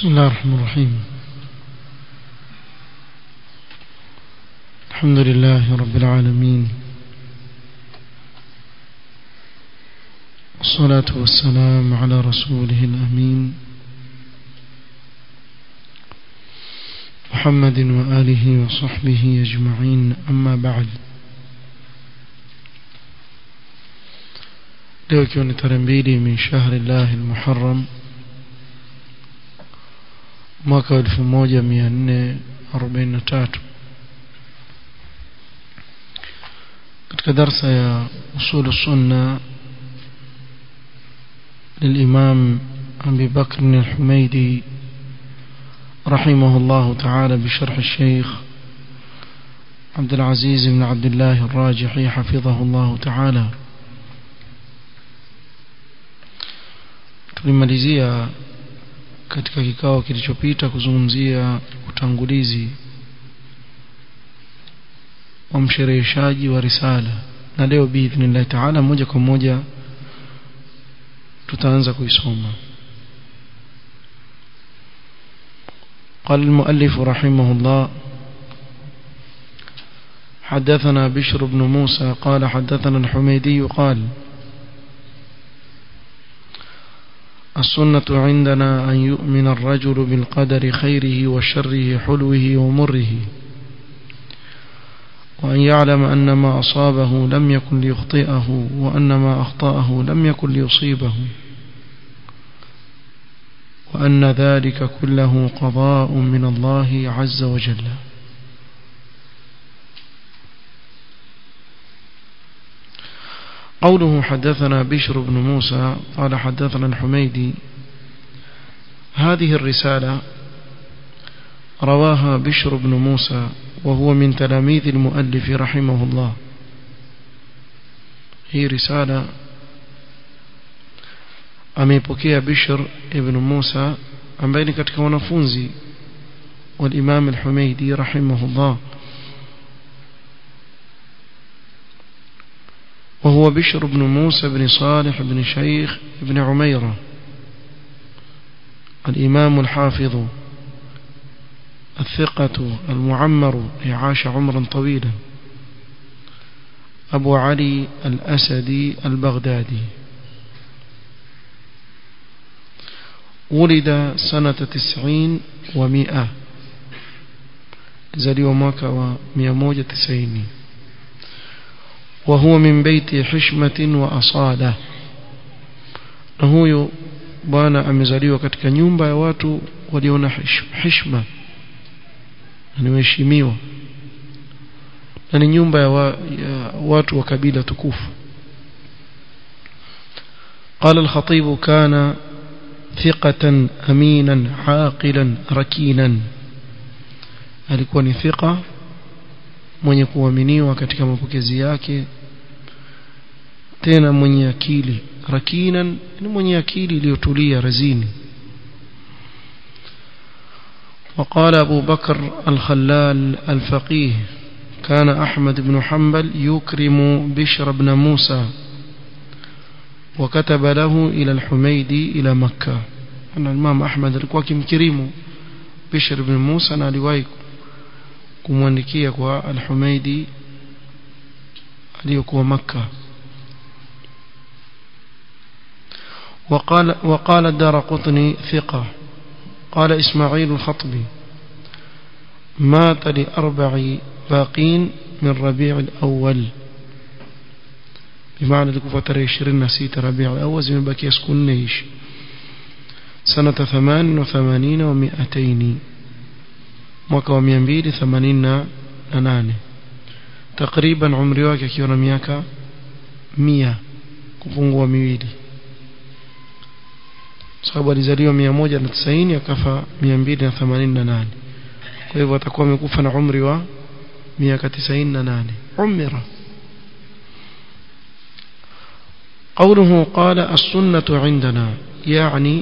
بسم الله الرحمن الرحيم الحمد لله رب العالمين والصلاة والسلام على رسوله الأمين محمد وآله وصحبه أجمعين أما بعد leo ikiwa ni tarehe mbili min shahri llahi lmuharam mwaka wa elfu moja mia nne arobaini na tatu katika darsa ya usulu sunna للإمام أبي بكر الحميدي رحمه الله تعالى بشرح الشيخ عبد العزيز بن عبد الله الراجحي حفظه الله تعالى tulimalizia katika kikao kilichopita kuzungumzia utangulizi wa mshereheshaji wa risala na leo biidhnillahi taala moja kwa moja tutaanza kuisoma قال المؤلف رحمه الله حدثنا بشر بن موسى قال حدثنا الحميدي قال السنة عندنا أن يؤمن الرجل بالقدر خيره وشره حلوه ومره وأن يعلم أن ما أصابه لم يكن ليخطئه وأن ما أخطأه لم يكن ليصيبه وأن ذلك كله قضاء من الله عز وجل قوله حدثنا بشر بن موسى قال حدثنا الحميدي هذه الرسالة رواها بشر بن موسى وهو من تلاميذ المؤلف رحمه الله هي رسالة ameipokea Bishr ibn Musa ambaye ni katika wanafunzi wa Imam al-Humaydi rahimahullah وهو بشر بن موسى بن صالح بن شيخ بن عميرة الإمام الحافظ الثقة المعمر عاش عمرا طويلا أبو علي الأسدي البغدادي ولد سنة تسعين ومئة زلي وماك ومئة تسعين وهو من بيت حشمة وأصالة نهو bwana amezaliwa katika nyumba ya watu waliona hishma na waheshimiwa na ni nyumba ya, wa, ya watu wa kabila tukufu قال الخطيب كان ثقة أمينا عاقلا ركينا alikuwa ni thika mwenye kuaminiwa katika mapokezi yake tena mwenye akili rakinan ni mwenye akili iliyotulia razini وقال أبو بكر الخلال الفقيه كان أحمد بن حنبل يكرم بشر بن موسى وكتب له إلى الحميدي إلى مكة أن الإمام أحمد alikuwa kimkirimu Bishr ibn Musa na aliwahi kumwandikia kwa al-Humaidi aliyokuwa Makka وقال وقال الدار قطني ثقة قال إسماعيل الخطبي مات لأربع باقين من ربيع الأول بمعنى لكفة ترى عشرين نسيت ربيع الأول زي ما بكي يسكن نيش سنة ثمان وثمانين ومئتين mwaka wa mia mbili themanini na nane takriban umri wake akiwa na miaka mia kupungua miwili sababu alizaliwa mia moja na tisaini akafa mia mbili na themanini na nane kwa hivyo atakuwa amekufa na umri wa miaka tisaini na nane umira قوله قال السنة عندنا يعني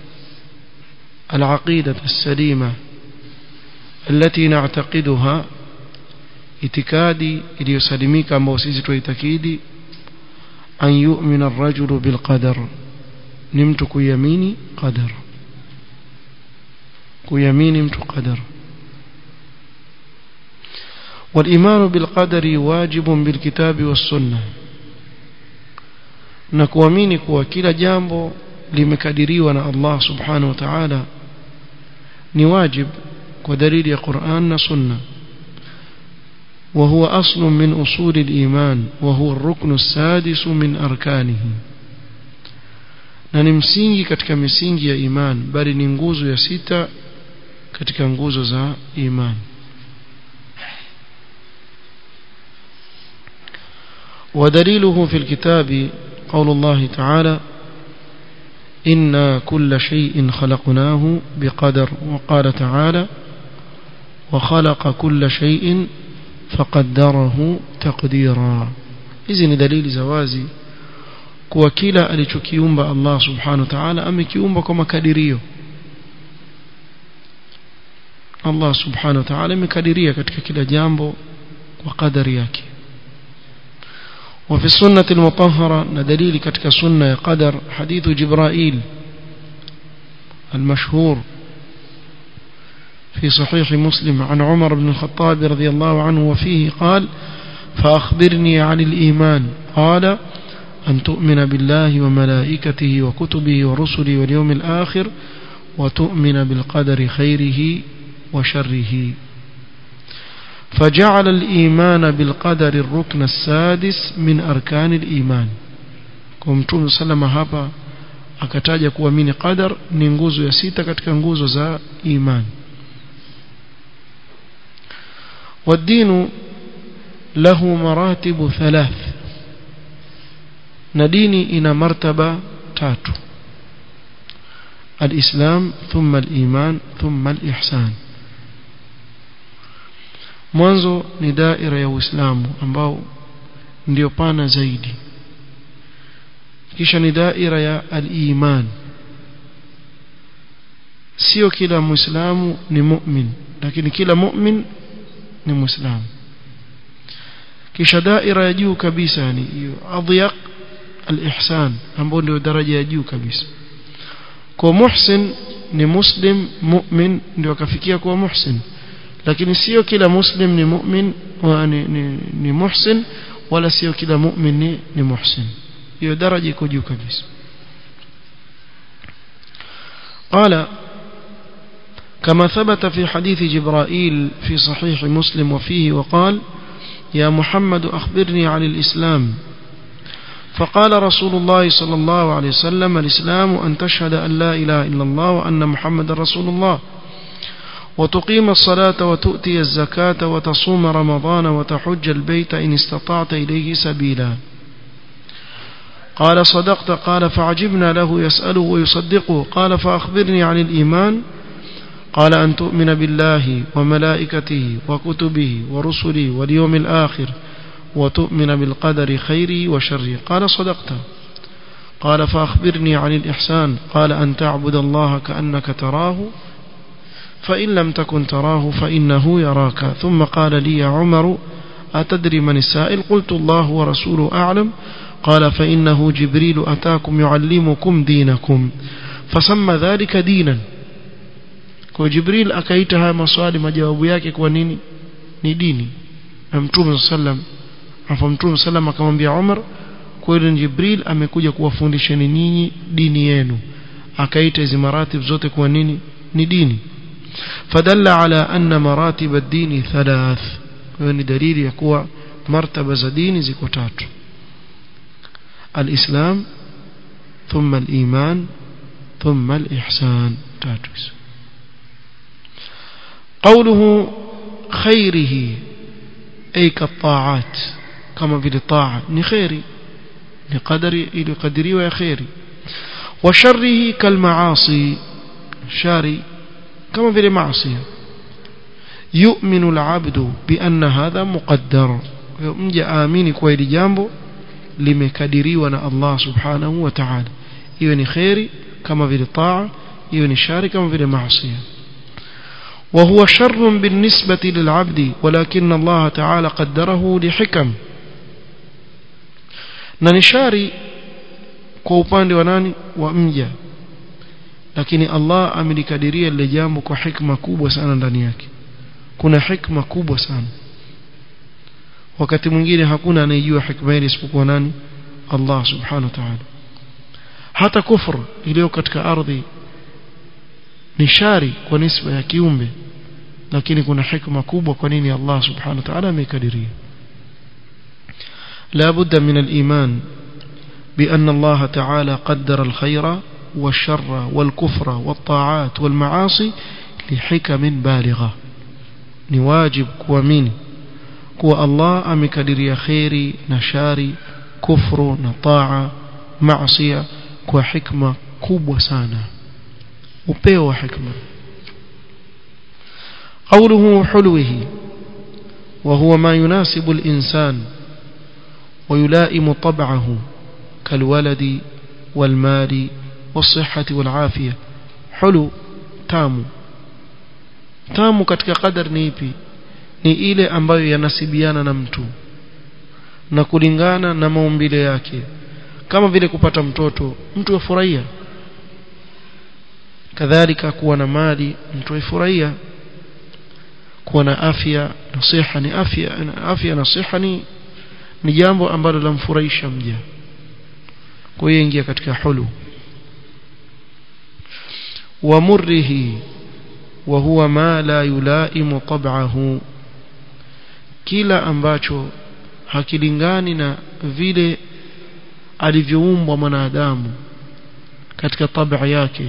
العقيدة السليمة التي نعتقدها itikadi iliyosalimika ambayo sisi tuitakidi an yu'mina ar-rajulu bil qadar ni mtu kuiamini qadar kuyamini mtu qadar والإيمان بالقدر واجب بالكتاب والسنة na kuamini kuwa kila jambo limekadiriwa na Allah subhanahu wa ta'ala ni wajib kwa dalili ya Qur'an na Sunna وهو أصل من أصول الإيمان وهو الركن السادس من أركانه na ni msingi katika misingi ya iman bali ni nguzo ya sita katika nguzo za iman ودليله في الكتاب قول الله تعالى إنا كل شيء خلقناه بقدر وقال تعالى وخلق كل شيء فقدره تقديرا إذن دليل زوازي kuwa kila alichokiumba Allah subhanahu wa ta'ala amekiumba kwa makadirio Allah subhanahu wa ta'ala amekadiria katika kila jambo kwa kadari yake وفي السنة المطهرة ندليل كتك سنة قدر حديث جبرائيل المشهور في صحيح مسلم عن عمر بن الخطاب رضي الله عنه وفيه قال فأخبرني عن الإيمان قال أن تؤمن بالله وملائكته وكتبه ورسله واليوم الآخر وتؤمن بالقدر خيره وشره فجعل الإيمان بالقدر الركن السادس من أركان الإيمان كمتوم سلم هابا akataja kuamini qadar ni nguzo ya sita katika nguzo za iman والدين له مراتب ثلاث na dini ina martaba tatu الإسلام ثم الإيمان ثم الإحسان mwanzo ni daira ya Uislamu ambao ndio pana zaidi kisha ni daira ya al-iman sio kila muislamu ni mu'min lakini kila mu'min ni muislamu kisha daira ya juu kabisa yani hiyo adhyaq al-ihsan ambao ndio daraja ya juu kabisa kwa muhsin ni muslim mu'min ndio akafikia kuwa muhsin lakini sio kila muslim ni mu'min wa ni, ni, ni muhsin wala sio kila mu'min ni, ni muhsin hiyo daraja iko juu kabisa قال كما ثبت في حديث جبرائيل في صحيح مسلم وفيه وقال يا محمد أخبرني عن الإسلام فقال رسول الله صلى الله عليه وسلم الإسلام أن تشهد أن لا إله إلا الله وأن محمد رسول الله وتقيم الصلاة وتؤتي الزكاة وتصوم رمضان وتحج البيت إن استطعت إليه سبيلا قال صدقت قال فعجبنا له يسأله ويصدقه قال فأخبرني عن الإيمان قال أن تؤمن بالله وملائكته وكتبه ورسله واليوم الآخر وتؤمن بالقدر خيره وشره قال صدقت قال فأخبرني عن الإحسان قال أن تعبد الله كأنك تراه فإن لم تكن تراه فإنه يراك ثم قال لي يا عمر أتدري من السائل قلت الله ورسوله أعلم قال فإنه جبريل أتاكم يعلمكم دينكم فسمى ذلك دينا kwa Jibril akaita haya maswali majawabu yake kwa nini ni dini na Mtume sallam afa Mtume sallam akamwambia Umar kweli Jibril amekuja kuwafundisheni nyinyi dini yenu akaita hizo maratib zote kwa nini ni dini fadalla ala anna maratib ad-din thalath hiyo ni dalili ya kuwa martaba za dini ziko tatu الإسلام ثم الإيمان ثم الإحسان تاتوس قوله خيره أي كالطاعات كما في الطاعة نخيري لقدري إلى قدري ويخيري وشره كالمعاصي شاري كما في المعصية يؤمن العبد بأن هذا مقدر مجي آميني كويل جامبو limekadiriwa na Allah subhanahu wa ta'ala iwe ni khairi kama vile taa iwe ni shari kama vile maasi وهو شر بالنسبة للعبد ولكن الله تعالى قدره لحكم na ni shari kwa upande wa nani wa mja lakini Allah amelikadiria lile jambo kwa hikma kubwa sana ndani yake kuna hikma kubwa sana wakati mwingine hakuna anayejua hikma ile isipokuwa nani Allah subhanahu wa ta'ala hata kufur iliyo katika ardhi ni shari kwa nisba ya kiumbe lakini kuna hikma kubwa kwa nini Allah subhanahu wa ta'ala amekadiria لا بد من الإيمان بأن الله تعالى قدر الخير والشر والكفر والطاعات والمعاصي لحكم بالغة نواجب كوامين كو الله أمكدر خيري نشاري كفر نطاعة معصية كو حكمة كوب سانا وبيو حكمة قوله حلوه وهو ما يناسب الإنسان ويلائم طبعه كالولد والمال والصحة والعافية حلو تامو tamu katika qadar ni ipi ni ile ambayo yanasibiana na mtu na kulingana na maumbile yake kama vile kupata mtoto mtu afurahia kadhalika kuwa na mali mtu afurahia kuwa na afya na siha ni afya afya na siha ni ni jambo ambalo lamfurahisha mja kwa hiyo ingia katika hulu wa murrihi wa huwa ma la yulaimu tab'ahu kila ambacho hakilingani na vile alivyoumbwa mwanadamu katika tabia yake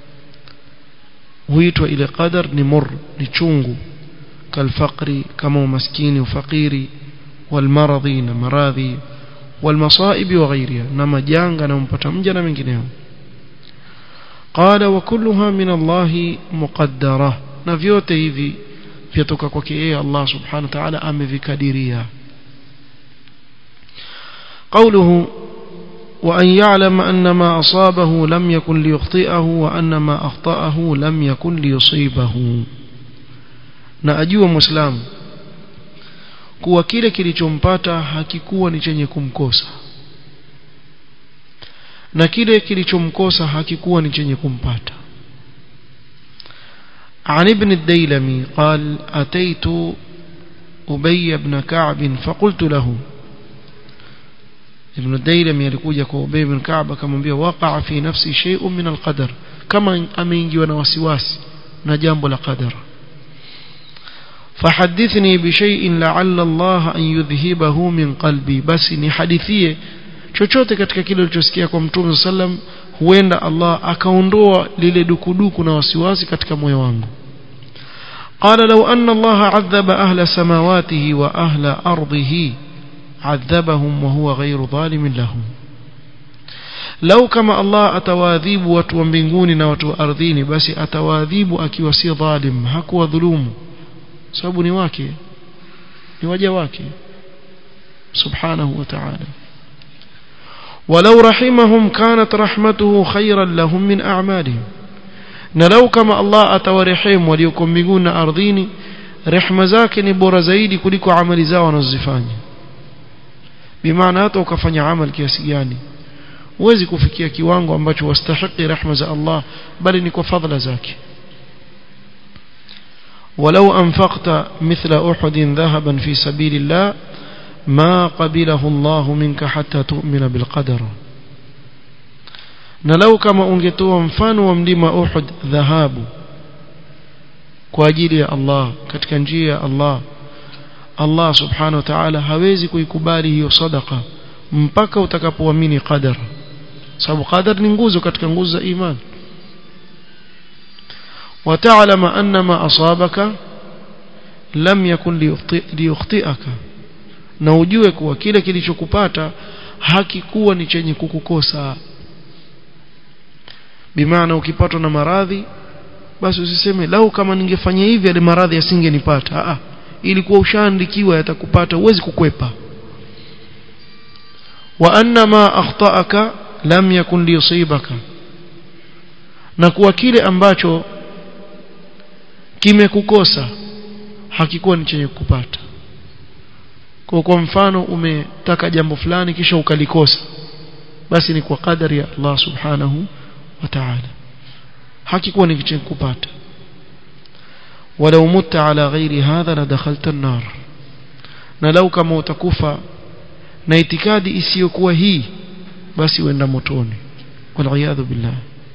huitwa ile qadar ni mur ni chungu kalfaqri kama umaskini ufakiri walmaradhi na maradhi walmasaibi wa ghairiha na majanga na mpata mja na mengineo qala wa kulluha min Allah muqaddara na vyote hivi vyatoka kwake yeye Allah subhanahu wa ta'ala amevikadiria قوله وأن يعلم أن ما أصابه لم يكن ليخطئه وأن ما أخطأه لم يكن ليصيبه na ajua muislamu kuwa kile kilichompata hakikuwa ni chenye kumkosa na kile kilichomkosa hakikuwa ni chenye kumpata عن ابن الديلمي قال أتيت أبي بن كعب فقلت له ابن الديلمي alikuja kwa Ubay bin Ka'b akamwambia waqa fi nafsi shay'un min al-qadar kama ameingiwa na wasiwasi na jambo la qadar فحدثني بشيء لعل الله أن يذهبه من قلبي بس نحدثيه chochote katika kile ulichosikia kwa mtume sallam huenda Allah akaondoa lile dukuduku na wasiwasi katika moyo wangu قال لو أن الله عذب أهل سماواته وأهل أرضه عذبهم وهو غير ظالم لهم لو كما الله أتواذيب watu wa mbinguni na watu wa ardhini basi atawaadhibu akiwa si dhalim hakuwa dhulumu sababu ni wake ni waja wake subhanahu wa ta'ala ولو رحمهم كانت رحمته خيرا لهم من أعمالهم نلو كما الله أتورحم وليكم بيقون أرضيني رحمة zake ni bora zaidi kuliko amali zao wanazozifanya bimaana hata ukafanya amal kiasi gani huwezi kufikia kiwango ambacho wastahiki rehma za Allah bali ni kwa fadhila zake ولو أنفقت مثل أحد ذهبا في سبيل الله ما قبله الله منك حتى تؤمن بالقدر na lau kama ungetoa mfano wa mlima Uhud dhahabu kwa ajili ya Allah katika njia ya Allah Allah subhanahu wa ta'ala hawezi kuikubali hiyo sadaka mpaka utakapoamini qadar sababu qadar ni nguzo katika nguzo za imani وتعلم أن ما أصابك لم يكن ليخطئك na ujue kuwa kile kilichokupata hakikuwa ni chenye kukukosa bimaana ukipatwa na maradhi basi usiseme lau kama ningefanya hivi ile maradhi yasingenipata a ilikuwa ushaandikiwa yatakupata huwezi kukwepa wa anna ma akhta'aka lam yakun liyusibaka na kuwa kile ambacho kimekukosa hakikuwa ni chenye kukupata kwa kwa mfano umetaka jambo fulani kisha ukalikosa basi ni kwa kadari ya Allah subhanahu wa ta'ala hakikuwa ni kitu kupata walau mutta ala ghairi hadha la dakhalta an-nar na lau kama utakufa na itikadi isiyokuwa hii basi uenda motoni والعياذ بالله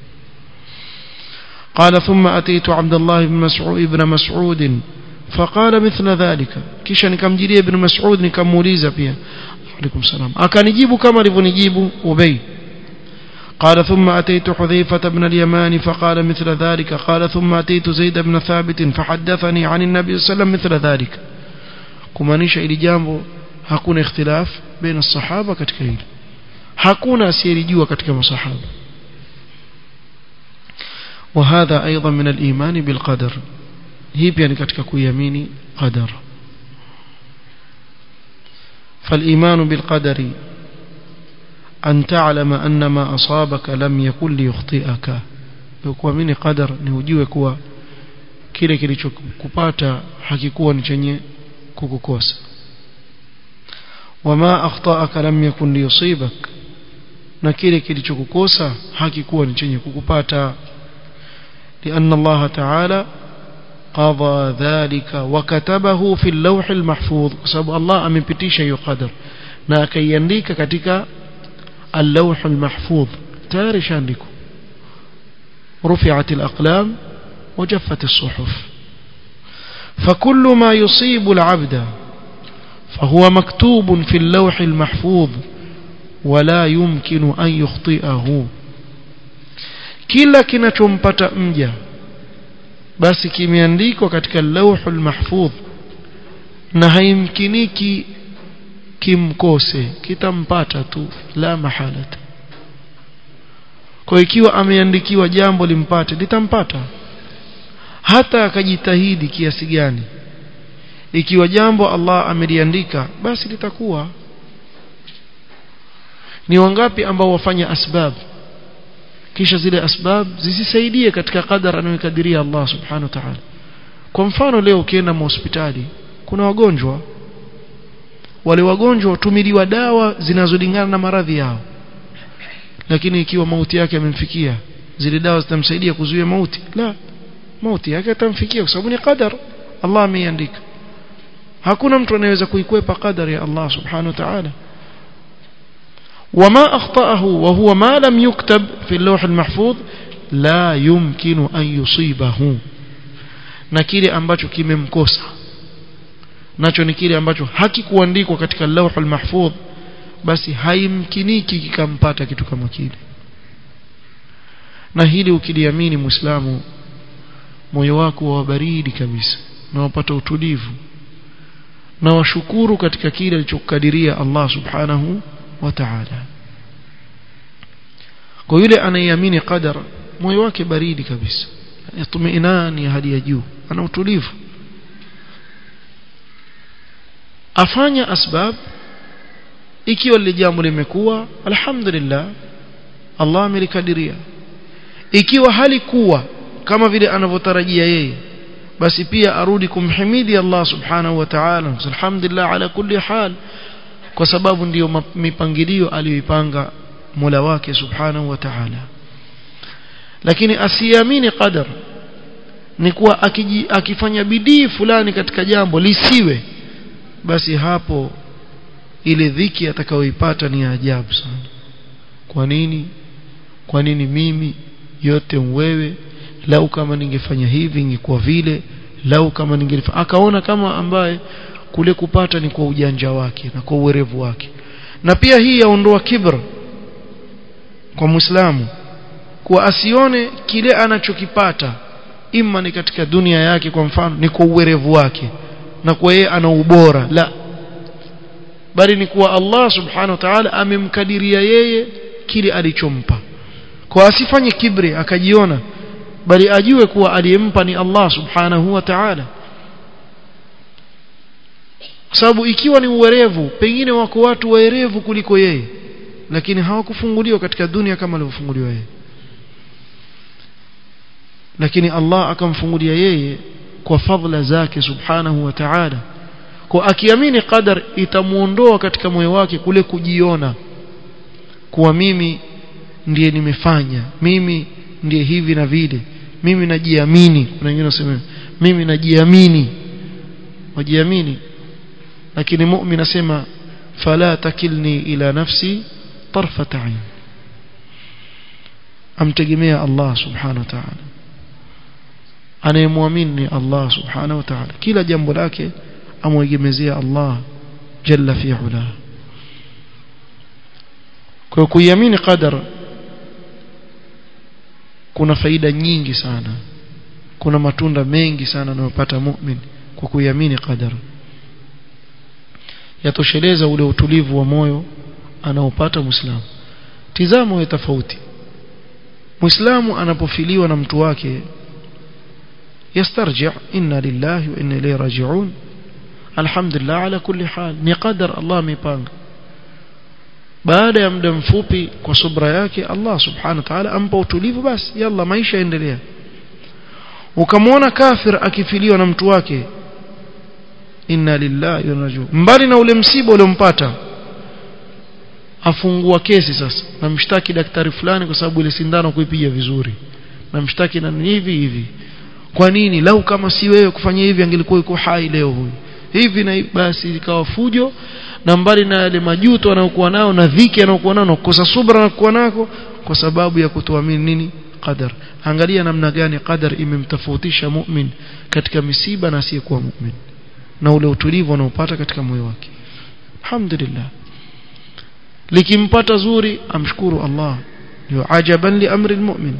قال ثم أتيت عبد الله بن مسعود ابن مسعود فقال مثل ذلك kisha nikamjilia ibn Mas'ud nikamuuliza pia alaykum salam akanijibu kama alivyonijibu Ubay قال ثم أتيت حذيفة بن اليمان فقال مثل ذلك قال ثم أتيت زيد بن ثابت فحدثني عن النبي صلى الله عليه وسلم مثل ذلك kumaanisha ili jambo hakuna ikhtilaf baina sahaba katika hili hakuna asiyelijua katika masahaba وهذا أيضا من الإيمان بالقدر هي يعني katika kuiamini qadar فالإيمان بالقدر أن تعلم أن ما أصابك لم يكن ليخطئك kuamini qadar ni ujue kuwa kile kilichokupata hakikuwa ni chenye kukukosa wama akhtaaka lam yakun liyusibak na kile kilichokukosa hakikuwa ni chenye kukupata لأن الله تعالى قضى ذلك وكتبه في اللوح المحفوظ بسبب الله amepitisha hiyo qadar na akaiandika katika اللوح المحفوظ tayari shaandiko رفعت الأقلام وجفت الصحف فكل ما يصيب العبد فهو مكتوب في اللوح المحفوظ ولا يمكن أن يخطئه kila kinachompata mja basi kimeandikwa katika lauhul mahfudh na haimkiniki kimkose kitampata tu la mahalata kwa ikiwa ameandikiwa jambo limpate litampata hata akajitahidi kiasi gani ikiwa jambo Allah ameliandika basi litakuwa ni wangapi ambao wafanya asbab kisha zile asbab zisisaidie katika qadar anayokadiria Allah subhanahu wa ta'ala kwa mfano leo ukienda hospitali kuna wagonjwa wale wagonjwa watumiliwa dawa zinazolingana na maradhi yao lakini ikiwa mauti yake yamemfikia zile dawa zitamsaidia kuzuia mauti la mauti yake atamfikia kwa sababu ni qadar Allah ameiandika hakuna mtu anayeweza kuikwepa qadar ya Allah subhanahu wa ta'ala وما أخطأه وهو ما لم يكتب في اللوح المحفوظ لا يمكن أن يصيبه na kile ambacho kimemkosa nacho ni kile ambacho hakikuandikwa katika lauhul mahfudh basi haimkiniki kikampata kitu kama kile na hili ukiliamini muislamu moyo wako wa baridi kabisa na wapata utulivu na washukuru katika kile alichokadiria Allah subhanahu wa ta'ala kwa yule anayeamini qadar moyo wake baridi kabisa yatumainani hali ya juu ana utulivu afanya asbab ikiwa lile jambo limekuwa alhamdulillah Allah amelikadiria ikiwa halikuwa kama vile anavyotarajia yeye basi pia arudi kumhimidi Allah subhanahu wa ta'ala alhamdulillah ala kulli hal kwa sababu ndiyo mipangilio aliyoipanga Mola wake subhanahu wa ta'ala lakini asiamini qadar ni kuwa akiji, akifanya bidii fulani katika jambo lisiwe basi hapo ile dhiki atakayoipata ni ajabu sana kwa nini kwa nini mimi yote wewe lau kama ningefanya hivi ingekuwa vile lau kama ningelifanya akaona kama ambaye kule kupata ni kwa ujanja wake na kwa uwerevu wake na pia hii yaondoa kibra kwa muislamu kuwa asione kile anachokipata ima ni katika dunia yake kwa mfano ni kwa uwerevu wake na kwa yeye ana ubora la bali ni kuwa Allah subhanahu wa ta'ala amemkadiria yeye kile alichompa kwa asifanye kibri akajiona bali ajue kuwa aliyempa ni Allah subhanahu wa ta'ala kwa sababu ikiwa ni uwerevu pengine wako watu waerevu kuliko yeye lakini hawakufunguliwa katika dunia kama alivyofunguliwa yeye lakini Allah akamfungulia yeye kwa fadhila zake subhanahu wa ta'ala kwa akiamini qadar itamuondoa katika moyo wake kule kujiona kuwa mimi ndiye nimefanya mimi ndiye hivi na vile mimi najiamini kuna wengine wasema mimi najiamini wajiamini lakini mu'min asema fala takilni ila nafsi tarfat ain amtegemea Allah subhanahu wa ta'ala anayemwamini Allah subhanahu wa ta'ala kila jambo lake amwegemezea Allah jalla fi ula kwa kuiamini qadar kuna faida nyingi sana kuna matunda mengi sana anayopata mu'min kwa kuiamini qadar yatosheleza ule utulivu wa moyo anaopata muislamu tizamo ya tofauti muislamu anapofiliwa na mtu wake يسترجع إنا لله وإنا إليه راجعون الحمد لله على كل حال ni qadar Allah amepanga baada ya muda mfupi kwa subra yake Allah subhanahu wa ta'ala ampa utulivu basi yalla maisha endelea ukamwona kafir akifiliwa na mtu wake inna lillahi wa inna mbali na ule msiba uliompata afungua kesi sasa namshtaki daktari fulani kwa sababu ile sindano kuipiga vizuri namshtaki na hivi hivi kwa nini lau kama si wewe kufanya hivi angelikuwa yuko hai leo huyu hivi na basi ikawa fujo na mbali na yale majuto anayokuwa nao na dhiki anayokuwa nao na kukosa subra anayokuwa nako kwa sababu ya kutoamini nini qadar angalia namna gani qadar imemtofautisha mu'min katika misiba na asiyekuwa mu'min na ule utulivu anaopata katika moyo wake alhamdulillah likimpata zuri amshukuru Allah ndio ajaban li amri almu'min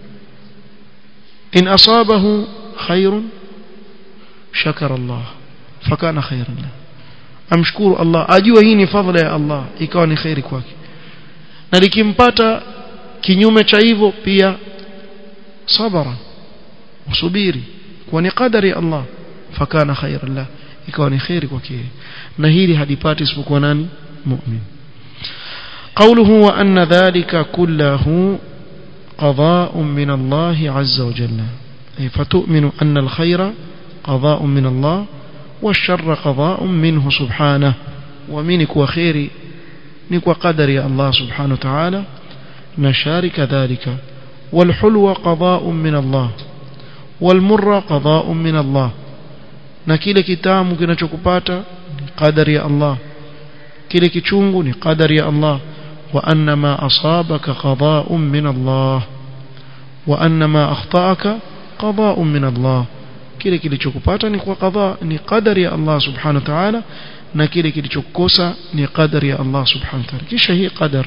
in asabahu khairun shakara Allah fakana khairan lahu amshukuru Allah ajue hii ni fadhila ya Allah ikawa ni khairi kwake na likimpata kinyume cha hivyo pia sabara usubiri kwa ni qadari ya Allah fakana khairan lahu ikawa ni khairi kwake na hili halipati isipokuwa nani mu'min قوله وأن ذلك كله قضاء من الله عز وجل أي فتؤمن أن الخير قضاء من الله والشر قضاء منه سبحانه ومنك وخير نك وقدر يا الله سبحانه وتعالى نشارك ذلك والحلو قضاء من الله والمر قضاء من الله na kile kitamu kinachokupata ni qadari ya Allah kile kichungu ni qadari ya Allah wa anna ma asabaka qada'un min Allah wa anna ma akhta'aka qada'un min Allah kile kilichokupata ni kwa qadha ni qadari ya Allah subhanahu wa ta'ala na kile kilichokukosa ni qadari ya Allah subhanahu wa ta'ala kisha hii qadar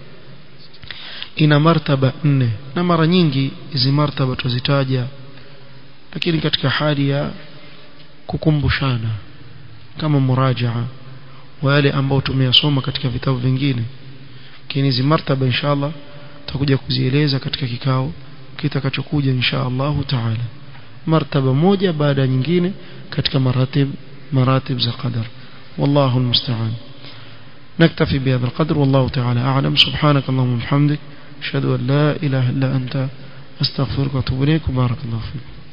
ina martaba nne na mara nyingi hizi martaba tuzitaja lakini katika hali ya kukumbushana kama murajaa wa yale ambao tumeyasoma katika vitabu vingine lakini hizi martaba inshallah tutakuja kuzieleza katika kikao kitakachokuja inshallah taala martaba moja baada ya nyingine katika maratib maratib za qadar wallahu almusta'an نكتفي بهذا القدر والله تعالى أعلم سبحانك اللهم وبحمدك أشهد أن لا إله إلا أنت أستغفرك وأتوب إليك وبارك الله فيك